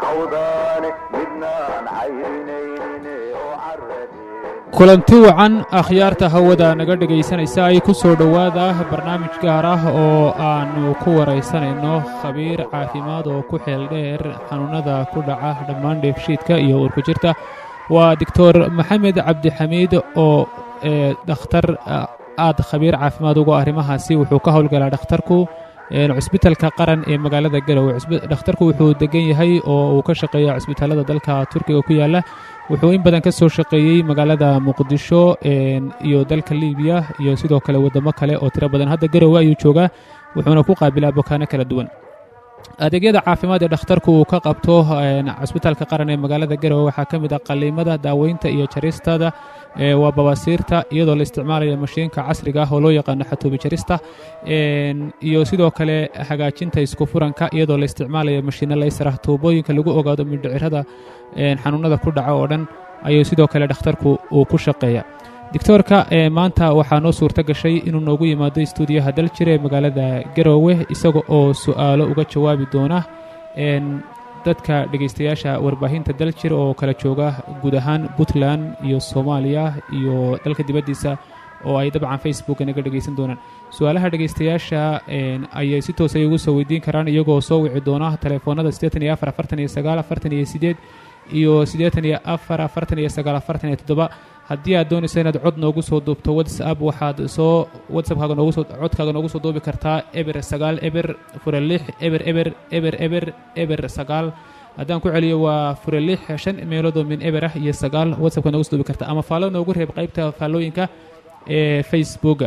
cawdaane midnaan cayrinayne oo caradeen kulanti wacan akhyaarta hawada naga dhegaysanaysa ay ku soo dhowaada barnaamij gaar ah oo aannu ku waraysanayno khabiir caafimaad oo ku xeel dheer xanuunnada ku dhaca dhammaan dheefshiidka iyo urku jirta waa doctor maxamed cabdixamiid oo ee dhakhtar aad khabiir caafimaad ugu arrimahaasi wuxuu ka howlgalaa dhakhtarku cusbitalka qaran ee magaalada garowe dhakhtarku wuxuu degan yahay oo uu ka shaqeeya cusbitaalada dalka turkiga ku yaala wuxuu in badan ka soo shaqeeyey magaalada muqdisho iyo dalka libiya iyo sidoo kale waddamo kale oo tiro badan hadda garowe ayuu joogaa wuxuuna ku qaabilaa bukaano kala duwan adeegyada caafimaad ee dhakhtarku uu ka qabto cusbitaalka qaran ee magaalada garowe waxaa ka mid ah qaliimada daaweynta iyo jaristada waa babaasiirta iyadoo la isticmaalayo mashiinka casriga ah oo loo yaqaano xatuubi jarista iyo sidoo kale hagaajinta isku furanka iyadoo la isticmaalayo mashiino laysarah tuubooyinka lagu ogaado mindhicirada xanuunada ku dhaca oo dhan ayuu sidoo kale dhakhtarku uu ku shaqeeya doctoorka maanta waxaa noo suurto gashay inuu noogu yimaado stuudiyaha daljir ee magaalada garowe isaga oo su'aalo uga jawaabi doona dadka dhegaystayaasha warbaahinta daljir oo kala jooga guud ahaan puntland iyo soomaaliya iyo dalka dibaddiisa oo ay dabcan facebook naga dhegaysan doonaan su-aalaha dhegaystayaasha ayay si toos ay ugu soo weydiin karaan iyagoo soo wici doona telefoonada siddeetan iyo afar afartan iyo sagaal afartan iyo siddeed iyo siddeetan iyo afar afartan iyo sagaal afartan iyo toddoba haddii aad doonayso inaad cod noogu soo duubto whatsapp waxaad soo whatsappkaaga noogu soo codkaaga noogu soo duubi kartaa eber sagaal eber fure lix eber eber eber eber eber sagaal haddaan ku celiyo waa fure lix shan meeloodoo min eber ah iyo sagaal whatsappka noogu soo duubi kartaa ama faallo noogu reeb qaybta faallooyinka ee facebooka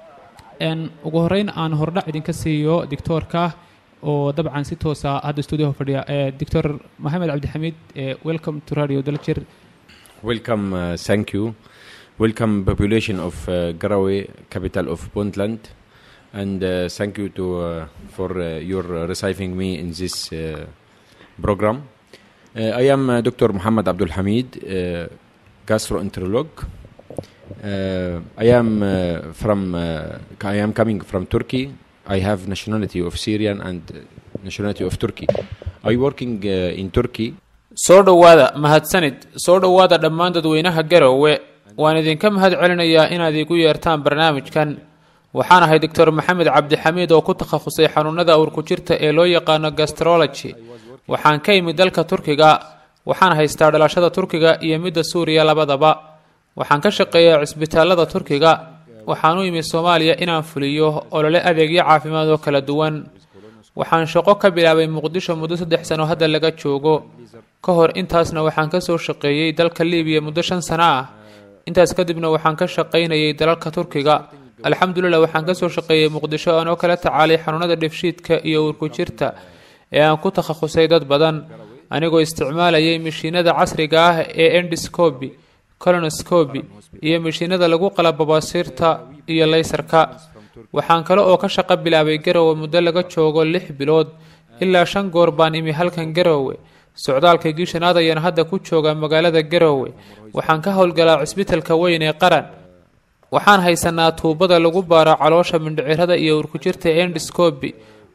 ugu horreyn aan hordhac idinka siiyo dictoorka oo dabcan si toosa hadda stuudiyaha fadhiya doctor maxamed cabdixamiid welcome to radio daljir Welcome, uh, thank you. Welcome, population of uh, Garawe, capital of Puntland, and uh, thank you to uh, for uh, your uh, receiving me in this uh, program. Uh, I am uh, Dr. Muhammad Abdul Hamid, uh, gastroenterologist. Uh, I am uh, from. Uh, I am coming from Turkey. I have nationality of Syrian and uh, nationality of Turkey. I working uh, in Turkey. soo dhowaada mahadsanid soo dhowaada dhammaan dadweynaha garowe waan idinka mahad celinayaa inaad iigu yeertaan barnaamijkan waxaan ahay doctor maxamed cabdixamiid oo ku takhasusay xanuunada awrku-jirta ee loo yaqaano gastrology waxaan ka imid dalka turkiga waxaan haystaa dhalashada turkiga iyo midda suuriya labadaba waxaan ka shaqeeyaa cisbitaalada turkiga waxaan u imid soomaaliya inaan fuliyo olole adeegyo caafimaad oo kala duwan waxaan shaqo ka bilaabay muqdisho muddo saddex sano hadda laga joogo ka hor intaasna waxaan ka soo shaqeeyey dalka libiya muddo shan sano ah intaas kadibna waxaan ka shaqaynayay dalalka turkiga alxamdulilah waxaan ka soo shaqeeyey muqdisho aanoo kala tacaalay xanuunada dhefshiidka iyo uurku jirta ee aan ku takhasusay dad badan anigoo isticmaalayay mashiinada casriga ah ee endiscobi colonoscobi iyo mashiinada lagu qala babaasiirta iyo laysarka waxaan kale oo ka shaqo bilaabay garowe muddo laga joogo lix bilood ilaa shan goor baan imi halkan garowe socdaalka giishanaad ayaan hadda ku joogaa magaalada garowe waxaan ka howlgalaa cisbitalka weyn ee qaran waxaan haysanaa tuubada lagu baaro caloosha mindhicirada iyo urkujirta endiscobi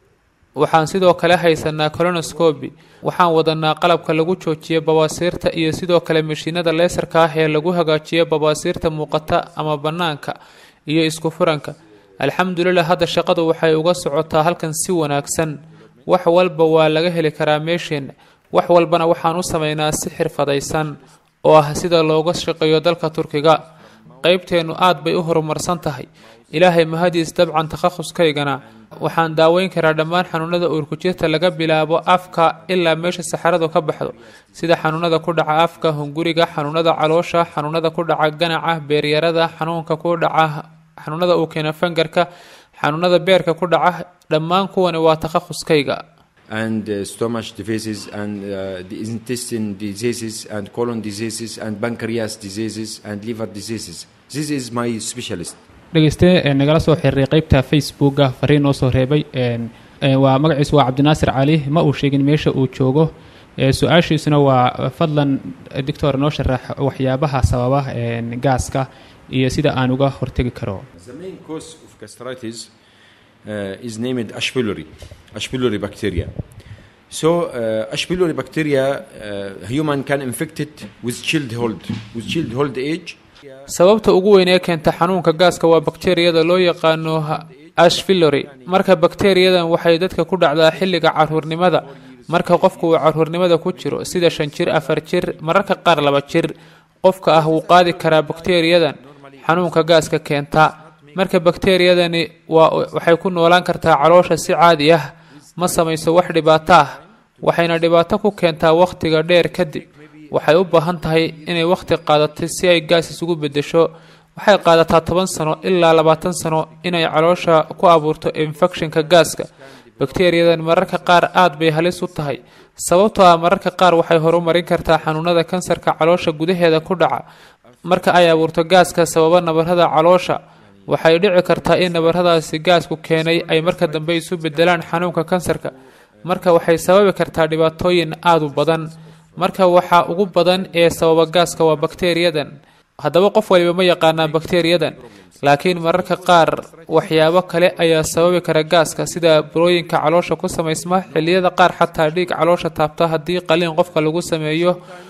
waxaan sidoo kale haysanaa colonoscobi waxaan wadanaa qalabka lagu joojiyo babaasiirta iyo sidoo kale mashiinada leesarka ah ee lagu hagaajiyo babaasiirta muuqata ama bannaanka iyo isku furanka alxamdulilah hadda shaqadu waxay uga socotaa halkan si wanaagsan wax walba waa laga heli karaa meesheenna wax walbana waxaan u samaynaa si xirfadaysan oo ah sida looga shaqeeyo dalka turkiga qaybteennu aad bay u horumarsan tahay ilaahay mahadiis dabcan takhahuskaygana waxaan daaweyn karaa dhammaan xanuunada uurkujirta laga bilaabo afka ilaa meesha saxaradu ka baxdo sida xanuunada ku dhaca afka hunguriga xanuunada caloosha xanuunada ku dhaca ganaca beeryarada xanuunka ku dhaca xanuunada uu keena fangarka xanuunada beerka ku dhaca dhammaan kuwani waa takhahuskayga and uh, stomach diseases and uh, the intestine diseases and colon diseases and pancreas diseases and liver diseases. This is my specialist. dhegeyste nagala soo xiriiray qeybta facebooka fariin noo soo reebay waa magaciisu waa cabdinaasir cali ma uu sheegin meesha uu joogo su-aashiisuna waa fadlan doctor noo sharax waxyaabaha sababa gaaska iyo sida aan uga hortegi karo The main cause of gastritis uh, is named H. pylori, H. pylori bacteria. So uh, H. pylori bacteria, uh, human can infect it with child hold, with child hold age. sababta ugu weyn ee keenta xanuunka gaaska waa bakteeriyada loo yaqaano ashvillori marka bakteeriyadan waxay dadka ku dhacdaa xilliga caruurnimada marka qofku uu caruurnimada ku jiro sida shan jir afar jir mararka qaar laba jir qofka ah wuu qaadi karaa bakteeriyadan xanuunka gaaska keenta marka bakteeriyadani waa waxay ku noolaan kartaa caloosha si caadi ah ma samayso wax dhibaato ah waxayna dhibaato ku keentaa wakhtiga dheer kadib waxay u baahan tahay inay wakhti qaadatay si ay gaas isugu beddesho waxay qaadataa toban sano ilaa labaatan sano inay caloosha ku abuurto infekshinka gaaska bakteeriyadan mararka qaar aad bay halis u tahay sababtoo ah mararka qaar waxay horumarin kartaa xanuunada kansarka caloosha gudaheeda ku dhaca marka ay abuurto gaaska sababa nabarada caloosha waxay dhici kartaa in nabaradaasi gaasku keenay ay marka dambe isu bedelaan xanuunka kansarka marka waxay sababi kartaa dhibaatooyin aada u badan marka waxaa ugu badan ee sababa gaaska waa bakteeriyadan haddaba qof waliba ma yaqaanaa bakteeriyadan laakiin mararka qaar waxyaabo kale ayaa sababi kara gaaska sida burooyinka caloosha ku samaysma xilliyada qaar xataa dhiig caloosha taabta haddii qaliin qofka lagu sameeyo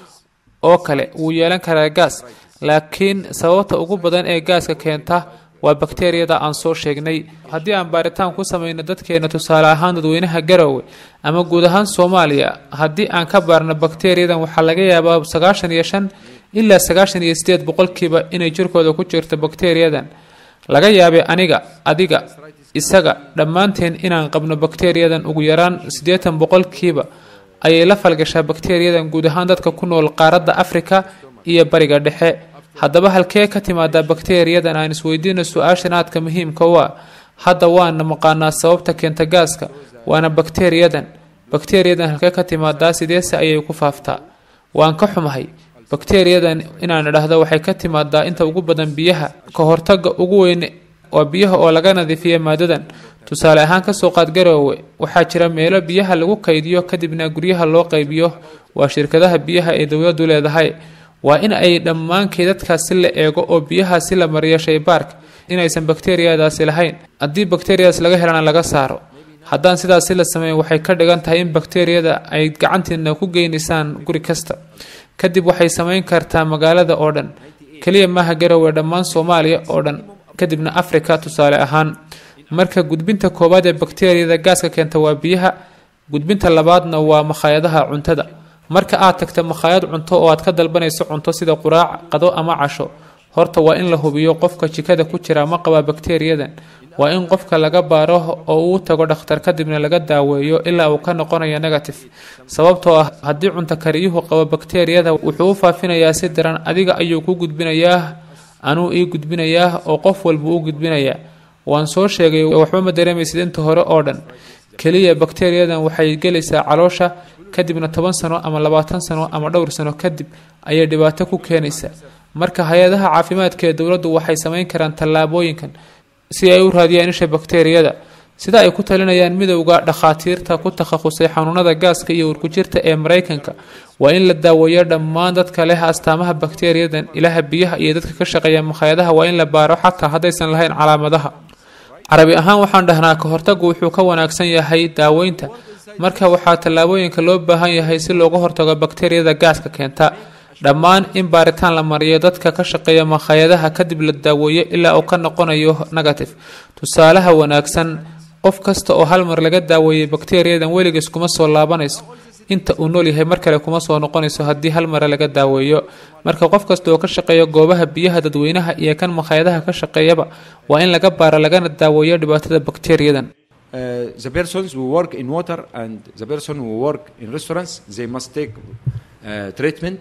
oo kale wuu yeelan karaa gaas laakiin sababta ugu badan ee gaaska keenta waa bakteeriyada aan soo sheegnay haddii aan baaritaan ku samayno dadkeena tusaale ahaan dadweynaha garowe ama guud ahaan soomaaliya haddii aan ka baarno bakteeriyadan waxaa laga yaabaa sagaashan iyo shan ilaa sagaashan iyo sideed boqolkiiba inay jirkooda ku jirto bakteeriyadan laga yaabay aniga adiga isaga dhammaanteen inaan qabno bakteeriyadan ugu yaraan siddeetan boqolkiiba ayay la falgashaa bakteeriyadan guud ahaan dadka ku nool qaaradda afrika iyo bariga dhexe haddaba halkee ka timaadaa bakteeriyadan aan isweydiino su-aashan aadka muhiimka u ah hadda waana maqaanaa sababta keenta gaaska waana bakteeriyadan bakteeriyadan halkee ka timaadaa sideese ayay ku faaftaa waan ka xumahay bakteeriyadan inaan idhaahdo waxay ka timaadaa inta ugu badan biyaha ka hortaga ugu weyn waa biyaha oo laga nadiifiya maadadan tusaale ahaan kasoo qaad garoowe waxaa jira meelo biyaha lagu kaydiyo kadibna guryaha loo qaybiyo waa shirkadaha biyaha ee dowladdu leedahay waa in ay dhammaan keydadkaasi la eego oo biyahaasi la mariyo shaybaarka inaysan bakteeriyadaasi lahayn haddii bakteeriyadaas laga helana laga saaro haddaan sidaasi la sameyn waxay ka dhigan tahay in bakteeriyada ay gacantiina ku geynaysaan guri kasta kadib waxay samayn kartaa magaalada oo dhan keliya maaha garowe dhammaan soomaaliya oo dhan kadibna afrika tusaale ahaan marka gudbinta koowaad ee bakteeriyada gaaska keenta waa biyaha gudbinta labaadna waa makhaayadaha cuntada marka aad tagta makhaayad cunto oo aad ka dalbanayso cunto sida quraac qado ama casho horta waa in la hubiyo qofka jikada ku jira ma qabaa bakteeriyadan waa in qofka laga baaro oo uu tago dhakhtar kadibna laga daaweeyo ilaa uu ka noqonayo negative sababtoo ah haddii cunto kariyuhu qabo bakteeriyada wuxuu u faafinayaa si daran adiga ayuu ku gudbinayaa anuu ii gudbinayaa oo qof walba u gudbinayaa waan soo sheegay waxba ma dareemaysid inta hore oo dhan keliya bakteeriyadan waxay gelaysaa caloosha kadibna toban sano ama labaatan sano ama dhowr sano kadib ayay dhibaato ku keenaysaa marka hay-adaha caafimaadka ee dowladdu waxay samayn karaan tallaabooyinkan si ay u raadiyaan isha bakteeriyada sida ay ku talinayaan midowda dhakhaatiirta ku takhasusay xanuunada gaaska iyo urkujirta ee maraykanka waa in la daaweeyo dhammaan dadka leh astaamaha bakteeriyadan ilaha biyaha iyo dadka ka shaqeeya makhaayadaha waa in la baaro xataa haddaysan lahayn calaamadaha carabi ahaan waxaan dhahnaa ka hortagu wuxuu ka wanaagsan yahay daaweynta marka waxaa tallaabooyinka loo baahan yahay si looga hortago bakteeriyada gaaska keenta dhammaan in baaritaan la mariyo dadka ka shaqeeya makhaayadaha kadib la daaweeyo ilaa uu ka noqonayo negative tusaalaha wanaagsan qof kasta oo hal mar laga daaweeyey bakteeriyadan weligiis kuma soo laabanayso inta uu nool yahay mar kale kuma soo noqonayso haddii hal mare laga daaweeyo marka qof kasta oo ka shaqeeya goobaha biyaha dadweynaha iyo kan makhaayadaha ka shaqeeyaba waa in laga baaro lagana daaweeyo dhibaatada bakteeriyadan Uh, the persons who work in water and the person who work in restaurants they must take uh, treatment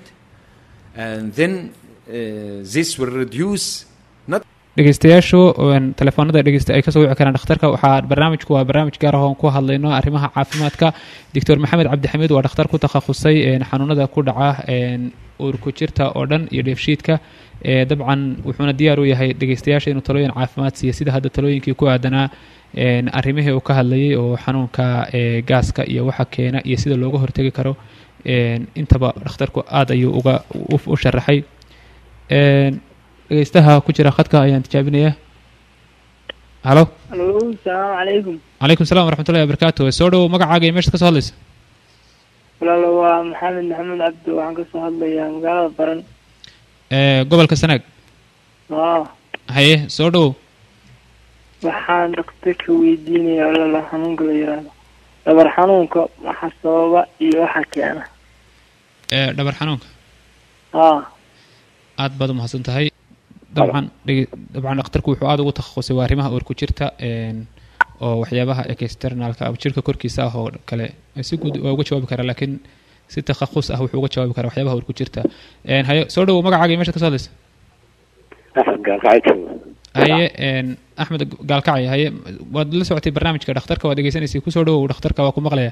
and then uh, this will reduce not dhegeystayaashu telefoonada dhegeysta ay kasoo wici karaan dhakhtarka waxaa barnaamijku waa barnaamij gaar ah oon ku hadlayno arrimaha caafimaadka doctor maxamed cabdixamiid waa dhakhtar ku takhasusay xanuunada ku dhaca uurku jirta oo dhan iyo dheefshiidka dabcan wuxuuna diyaar u yahay dhegeystayaasha inuu talooyin caafimaad siiyo sida hadda talooyinkii ku aadanaa arrimihii uu ka hadlayay oo xanuunka gaaska iyo waxa keena iyo sida looga hortegi karo intaba dhakhtarku aada ayuu uga u sharaxay dhegeystaha ku jira khadka ayaan tijaabinayaa halo alo salaamu calaykum calaykum salam waraxmatullahi wabarakaatu soo dhowow magacaaga iyo meeshaad ka soo hadlaysa walaalo waa maxamed maxamed cabdi waxaan kasoo hadlayaa magaalada baran ee gobolka sanaag haa haye soo dhowow waxaan dhakhtarka weydiinaya walaalo xanuunka la yiraahdo dhabar xanuunka waxa sababa iyo waxa keena ee dhabar xanuunka haa aad baad umahadsan tahay dabcan dhege- dabcan dhakhtarku wuxuu aada ugu takhasusay waa arrimaha uur ku jirta een, oo waxyaabaha externalka ama jirka korkiisa ah oo kale si guud waa uga jawaabi karaa laakiin si takhasus ah wuxuu uga jawaabi karaa waxyaabaha uur ku jirta Een, haye soo dhowow magacaaga iyo meesha ka soo hadlaysa axmed gaalkacay jooga haye een, axmed gaalkacay haye waad la socotay barnaamijka dhakhtarka waad dhegeysanaysay kusoo dhowow dhakhtarka waa ku maqlaya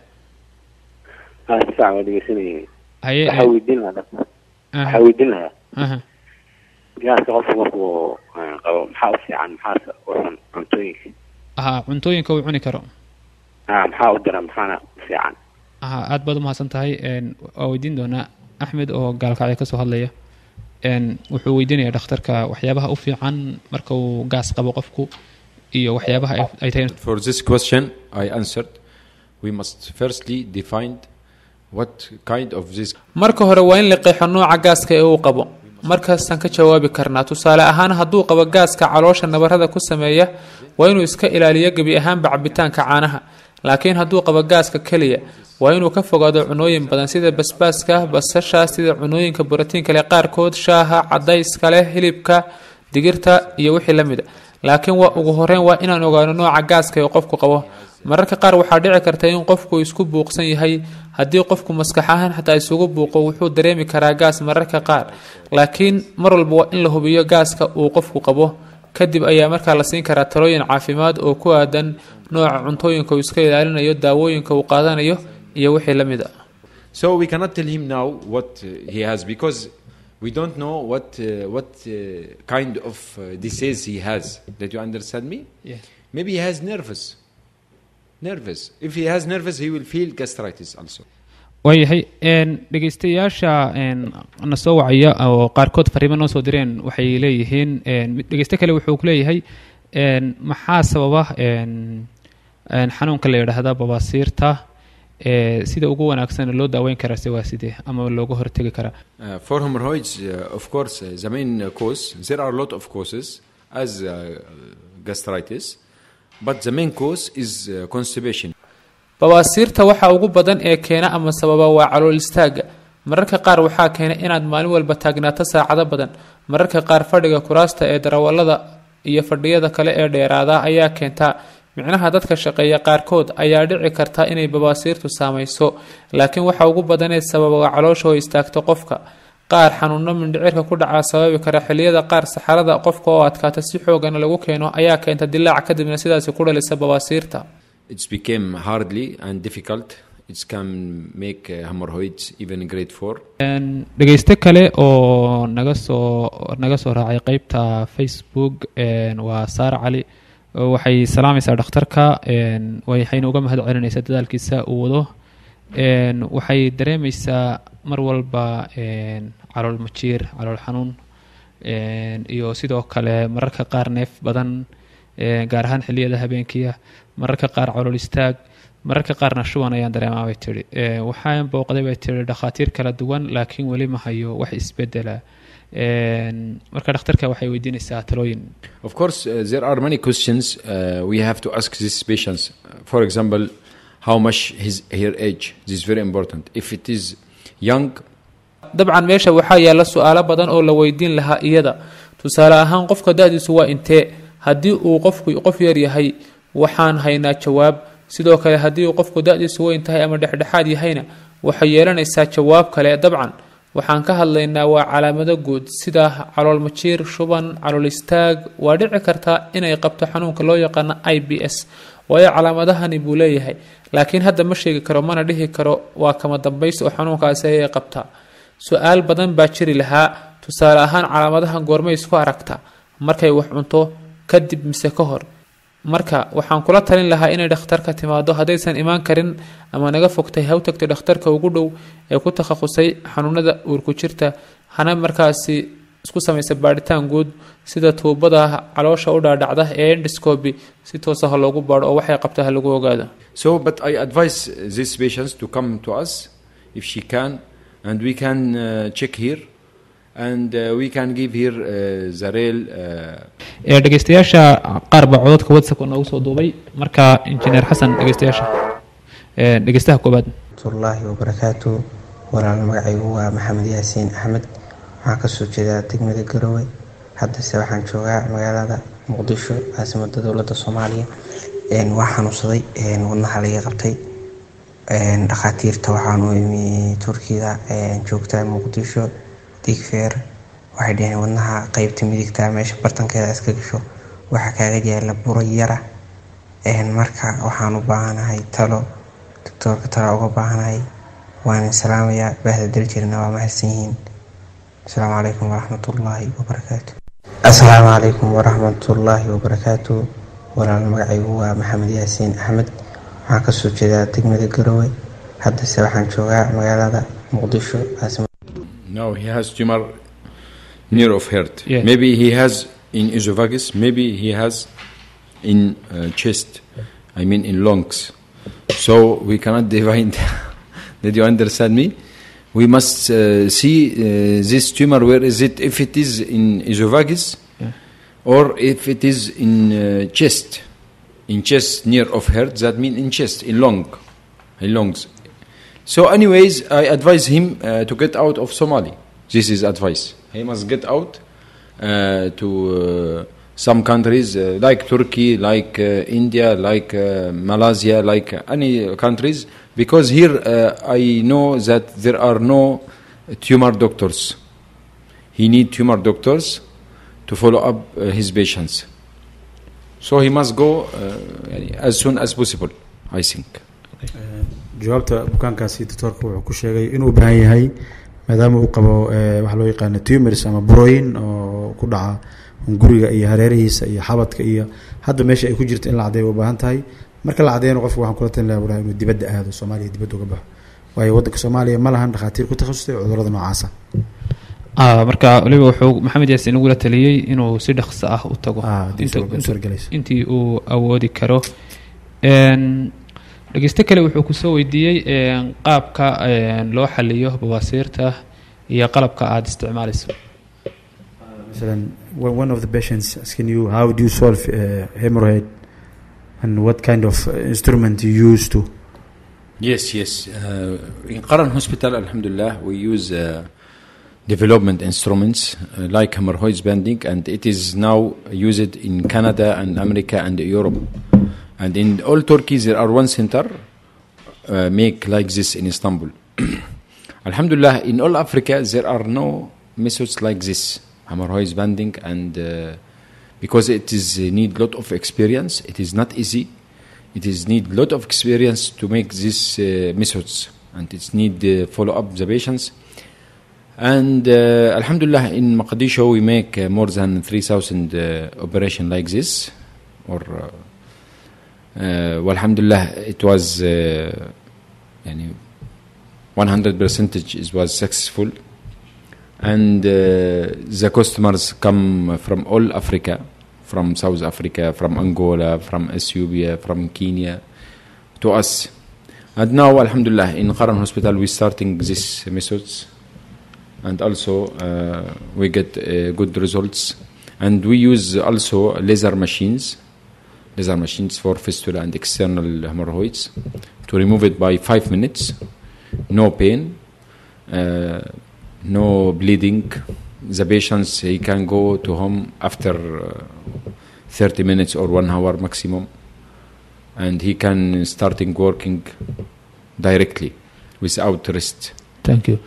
haa si fiican waa dhegeysanayay haye waxaa weydiin lahaa dhaqtar aha, waxaa weydiin lahaa aha. gaaska qofku markuu eh, qabo maxaa u fiican maxaase uxun cuntooyinka aha cuntooyinka uu cuni karo haa maxaa u dara maxaana u fiican aha aad baad umahadsan tahay een, waa weydiin doonaa axmed oo gaalkacyo kasoo hadlaya een, wuxuu weydiinayaa dhakhtarka waxyaabaha u fiican marka uu gaas qabo qofku iyo waxyaabaha ay- ay tahay For this question, I answered. We must firstly define what kind of this marka hore waa in la qeexo nooca gaaska ee uu qabo markaasaan ka jawaabi karnaa tusaale ahaan hadduu qabo gaaska caloosha nabarada ku sameeya waa inuu iska ilaaliyo gebi ahaanba cabitaanka caanaha laakiin hadduu qabo gaaska keliya waa inuu ka fogaado cunooyin badan sida basbaaska basasha sida cunooyinka borotiinka leh qaarkood shaaha cadayska leh hilibka digirta iyo wixii la mida laakiin waa ugu horeyn waa inaan ogaano nooca gaaska ee qofku qabo mararka qaar waxaa dhici karta in qofku isku buuqsan yahay haddii qofku maskax ahaan xataa isugu buuqo wuxuu dareemi karaa gaas mararka qaar laakiin mar walba waa in la hubiyo gaaska uu qofku qabo kadib ayaa markaa la siin karaa talooyin caafimaad oo ku aadan nooca cuntooyinka uu iska ilaalinayo daawooyinka uu qaadanayo iyo wixii la mid a So we cannot tell him now what uh, he has because we don't know what uh, what uh, kind of uh, disease he has. Did you understand me? Yeah. Maybe he has nervous. Nervous. If he has nervous, he will feel gastritis also. waayahay een, dhegeystayaasha een, na soo wacaya oo qaarkood fariimo noo soo direen waxay leeyihiin een, mid- dhegeyste kale wuxuu ku leeyahay een, maxaa sababa een, een, xanuunka la yidhaahda babaasiirta ee sida ugu wanaagsan loo daaweyn karaa se waa sidee ama looga hortegi karaa Uh, for hemorrhoids, uh, of course, uh, the main uh, cause, there are a lot of causes as uh, gastritis, but the main cause is uh, constipation. babaasiirta waxa ugu badan ee keena ama sababa waa calool istaaga mararka qaar waxaa keena inaad maalin walba taagnaato saacado badan mararka qaar fadhiga kuraasta ee darawalada iyo fadhiyada kale ee dheeraada ayaa keenta micnaha dadka shaqeeya qaarkood ayaa dhici karta inay babaasiirtu saamayso laakiin waxa ugu badan ee sababa waa caloosha oo istaagto qofka qaar xanuuno mindhicirka ku dhaca sababi kara xilliyada qaar saxarada qofka oo adkaata si xoogana lagu keeno ayaa keenta dilaac kadibna sidaasi ku dhalisa babaasiirta It's became hardly and difficult. It can make uh, hemorrhoids even grade 4. Een, dhegeyste kale oo naga soo naga soo raacay qeybta facebook een, waa saare cali oo waxay salaamaysaa dhakhtarka een, waxayna uga mahad celinaysaa dadaalkiisa uu wado een, waxay dareemeysaa mar walba een, calool majiir calool xanuun een, iyo sidoo kale mararka qaar neef badan een, gaar ahaan xilliyada habeenkiia mararka qaar calool istaag mararka qaarna shuban ayaan dareemaa bay tihi Ee, waxaan booqday bay tihi dhakhaatiir kala duwan laakiin weli ma hayo wax isbedela Een, marka dhakhtarka waxay weydiinaysaa talooyin Of course, uh, there are many questions uh, we have to ask these patients. Uh, For example, how much his her age? This is very important. If it is young, dabcan meesha waxaa yaala su-aalo badan oo la weydiin lahaa iyada tusaale ahaan qofka da-diisu waa intee haddii uu qofku qof yar yahay waxaan haynaa jawaab sidoo kale haddii uu qofku da-diisu weyn tahay ama dhexdhexaad yahayna waxay yeelanaysaa jawaab kale dabcan waxaan ka hadlaynaa waa calaamado guud sida calool majiir shuban calool istaag waa dhici kartaa inay qabto xanuunka loo yaqaano i b s waayo calaamadahani buu leeyahay laakiin hadda ma sheegi karo mana dhihi karo waa kama dambaysi oo xanuunkaasi ayay qabtaa su-aal badan baa jiri lahaa tusaale ahaan calaamadahan goormay isku aragtaa markay wax cunto kadib mise ka hor marka waxaan kula talin lahaa inay dhakhtarka timaado haddaysan imaan karin ama naga fogtay ha u tagto dhakhtarka ugu dhow ee ku takhasusay xanuunada uurku jirta hana markaasi isku samaysa baadhitaan guud sida tuubada caloosha u dhaadhacda ee endoscopy si toosa ha loogu baadho oo waxay qabta ha lagu ogaado so but I advise uh, these patients to come to us if she can, and we can uh, check here, and uh, we can give here uh, the real. Uh, ee dhegeystayaasha qaar baa cododka whatsapp noogu soo duubay marka injineer xasan dhegeystayaasha ee dhegeystaha koobaad waraxmatullaahi wabarakaatu walaal magacaygu waa maxamed yaasiin axmed waxaan kasoo jeedaa degmada garowe haddase waxaan joogaa magaalada muqdisho caasimada dowladda soomaaliya Een, waa xanuunsaday een, wadnaha laga qabtay Een, dhakhaatiirta waxaan u imi turkida een, joogta muqdisho digfeer waxay dhaheen wadnaha qeybta midigta meesha bartankeeda iska gasho waxaa kaaga yaala buro yara Een, marka waxaan u baahanahay talo doctoorka talo uga baahanahay waan salaamayaa bahda daljirna waa mahadsan yihiin asalaamu calaykum waraxmatullaahi wabarakaatu asalaamu calaykum waraxmatullaahi wabarakaatu walaal magacaygu waa maxamed yaasiin axmed waxaan kasoo jeedaa degmada garowe haddase waxaan joogaa magaalada muqdisho caasimada now he has tumor near of heart. Yeah. Maybe he has in esophagus. Maybe he has in uh, chest. I mean in lungs. So we cannot divine. Did you understand me? We must uh, see uh, this tumor. Where is it? If it is in esophagus, or if it is in uh, chest, in chest near of heart. That means in chest, in lung, in lungs. So, anyways, I advise him uh, to get out of Somali. This is advice. He must get out uh, to uh, some countries uh, like Turkey, like uh, India, like uh, Malaysia, like any countries, because here uh, I know that there are no tumor doctors. He need tumor doctors to follow up uh, his patients. So he must go uh, as soon as possible, I think. jawaabta bukaankaasi doctoorka wuxuu ku sheegay inuu u baahan yahay maadaama uu qabo eh, waxa loo yaqaano tumors ama burooyin oo ku dhaca guriga iyo hareerihiisa iyo xabadka iyo hadda meesha ay ku jirto in la cadeeyo u baahan tahay marka la cadeeyana qofku waxaan kula talin lahaa walahi inuu dibadda aado soomaaliya dibadda uga baxo waayo waddanka soomaaliya ma lahan dhakhaatiir ku takhasustay cudurrada noocaasa Ah, marka waliba wuxuu maxamed yaasiin ugula taliyey inuu si dhaqso ah u tago Ah, haddii inta- soo- inta- suuragalayso. intii uu awoodi karo Een, dhegeyste kale wuxuu kusoo weydiiyey een, qaabka een, loo xaliyo bawaasiirta iyo qalabka aada isticmaalayso مثلا one one of the patients asking you how do you solve uh, hemorrhoid and what kind of uh, instrument you use to Yes, yes. Uh, in Qaran Hospital, Alhamdulillah, we use uh, development instruments uh, like hemorrhoids banding, and it is now used in Canada and America and Europe. And in all Turkey, there are one center uh, make like this in Istanbul. Alhamdulillah, in all Africa, there are no methods like this hemorrhoids banding, and uh, because it is uh, need lot of experience, it is not easy. It is need lot of experience to make these uh, methods, and it's need uh, follow up the patients. And uh, Alhamdulillah, in Mogadishu we make uh, more than 3,000 uh, operation like this, or uh, uh, Alhamdulillah, it was uh, يعني 100 percentage it was successful, and uh, the customers come from all Africa, from South Africa, from Angola, from Ethiopia, from Kenya, to us. And now, Alhamdulillah, in Qaran Hospital, we starting these methods, and also uh, we get uh, good results. And we use also laser machines, laser machines for fistula and external hemorrhoids, to remove it by five minutes, no pain, uh, no bleeding. The patients he can go to home after uh, 30 minutes or one hour maximum, and he can starting working directly without rest. thank you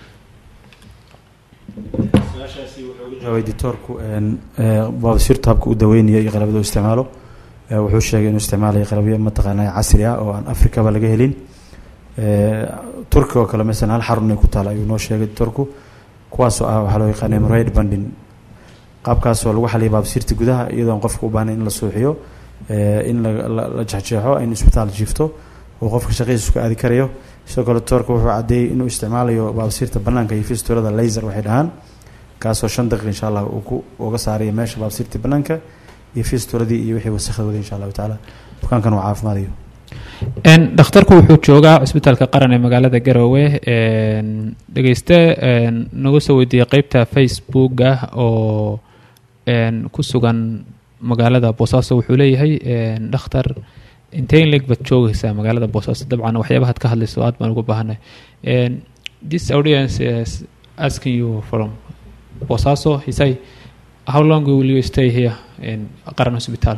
jawaabay doctoorku een, ee, baabasiirta habka u daweynaya iyo qalabada u isticmaalo ee, wuxuu sheegay inuu isticmaalayo qalabyo mataqaanaa casri ah oo aan afrikaba laga helin Ee, turkiga oo kale masalan hal xarun ay ku taala ayuu noo sheegay doctoorku kuwaasoo ah waxaa loo yaqaana hemorrhoid banding qaabkaasoo lagu xaliya baabasiirta gudaha iyadoon qofka u baahnayn in la suuxiyo ee, in la- la la jexjeexo in isbitaal jiifto oo qofka shaqadiisa ka aadi karayo sidoo kale doctoorka wuxuu caddeeyey inuu isticmaalayo baabasiirta banaanka iyo fistulada laser waxay dhahaan kaasoo shan daqiiq insha allah uu ku uga saarayo meesha baabsiirtii banaanka iyo fistuladii iyo wixii wasakhda waday insha allahu tacaala bukaankan uu caafimaadayo Een, dhakhtarku wuxuu joogaa cisbitaalka qaran ee magaalada garowe een, dhegeyste een, nagu soo weydiiyey qeybta facebooka oo een, ku sugan magaalada boosaaso wuxuu leeyahay een, dhakhtar intee in leeg baad joogaysaa magaalada boosaaso dabcan waxyaabahaad ka hadlayso aad baan ugu baahanay Een, this audience is asking you from boosaaso he say how long will you stay here in qaran hospital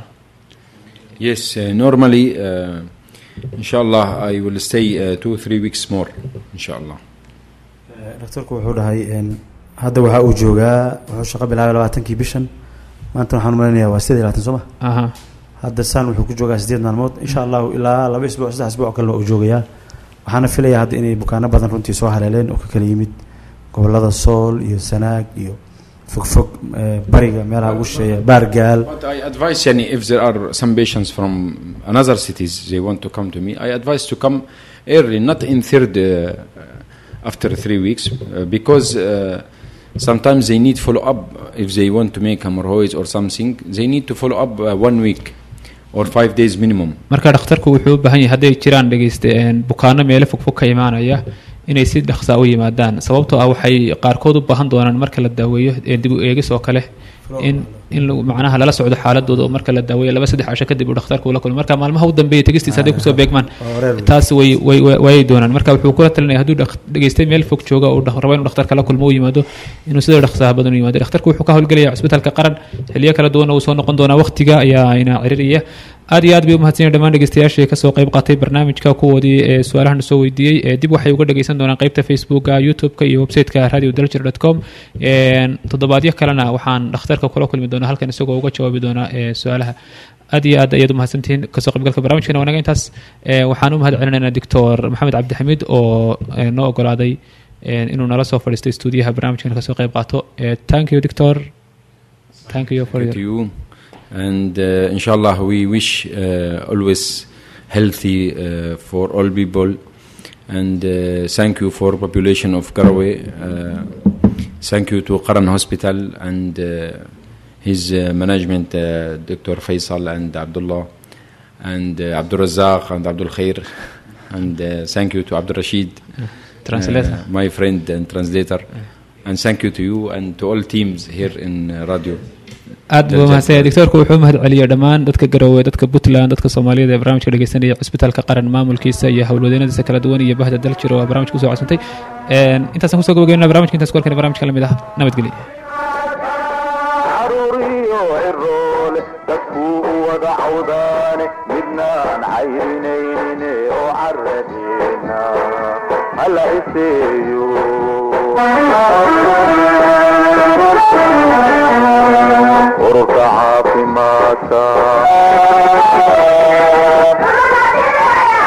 Yes, uh, normally, uh, inshallah, I will stay uh, two, three weeks more, inshallah. dhakhtarku wuxuu dhahay een, hadda waxaa uu joogaa wuxuu shaqo bilaabay labaatankii bishan maanta waxaan umaleynayaa waa sideed iyo labaatan soo ma aha hadda saan wuxuu ku joogaa sideed maalmood insha allahu ilaa laba isbuuc saddex isbuuc kalena uu joogayaa waxaana filayaa hadda inay bukaano badan runtii soo haleeleen oo ka kala yimid gobolada sool iyo sanaag iyo fogfog eh, bariga meelaha ugu shisheeya baargaal But I advise, yani, if there are some patients from another cities, they want to come to me, I advise to come early, not in third, uh, after three weeks, uh, because uh, sometimes they need follow up. If they want to make hemorrhoids or something, they need to follow up uh, one week or five days minimum. marka dhakhtarku wuxuu u baahan yahay hadday jiraan dhegeyste een, bukaano meelo fogfog ka imaanaya inay si dhaqsaa u yimaadaan sababtoo ah waxay qaarkood u baahan doonaan marka la daaweeyo ee dib u eegis oo kale in in lagu- macnaha lala socdo xaaladooda oo marka la daaweeyo laba saddex casho kadib uu dhakhtarku ula kulmo marka maalmaha u dambeeya tegistiisa hadday kusoo beegmaan waa wareer wey. taas way way way- waayay doonaan marka wuxuu kula talinaya hadduu dhaq- dhegeystay meel fog jooga uu dhaq- rabo inuu dhakhtarka la kulmo u yimaado inuu sidoo dhaqsaha badan u yimaado dhakhtarku wuxuu ka howlgelaya cisbitaalka qaran xiliyo kala duwan uu soo noqon doonaa waqtiga ayaa ina ciriraya aad iyo aad bay umahadsanyihin dhammaan dhegeystayaashii kasoo qayb qaatay barnaamijka kuwoodii ee su-aalahan soo weydiiyey ee dib waxay uga dhegeysan doonaan qeybta facebooka youtube-ka iyo website-ka radio dalger com toddobaadyo kalena waxaan dhakhtarka kula kulmi doonaa halkan isagoo uga jawaabi doonaa ee su-aalaha aad iyo aad ayaad umahadsantihiin kasoo qaybgalka barnaamijkana wanaga intaas ee, waxaan u mahad celinaynaa doctor maxamed cabdixamiid oo ee, noo ogolaaday ee, inuu nala soo fadhiistay stuudiyaha barnaamijkana kasoo qayb qaato Ee, thank you doctor thank you for Thank your you. And uh, inshallah, we wish uh, always healthy uh, for all people. And uh, thank you for population of Garowe. Uh, thank you to Qaran Hospital and uh, his uh, management, uh, Dr. Faisal and Abdullah, and uh, Abdul Razak and Abdul Khair. And uh, thank you to Abdul Rashid, translator uh, my friend and translator. And thank you to you and to all teams here in uh, radio. aad buu mahadsanyahay doctorku wuxuu mahad celiyay dhammaan dadka garowe dadka puntland dadka soomaaliyada ee barnaamijka dhegeysanaya cisbitaalka qaran maamulkiisa iyo howlwadeenadiisa kala duwan iyo bahda daljir oo barnaamijka kusoo codsantay Een, intaasaan kusoo gabagabeynaa barnaamijka intaas kualkana barnaamijka lamid ah nabadgelyo caruuriyo ciroole dadkuu u wada cawdaane midnaan cayrinayne oo caradeena hala iseeyo ururka caafimaadka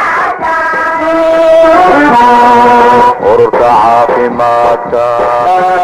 ururka caafimaadka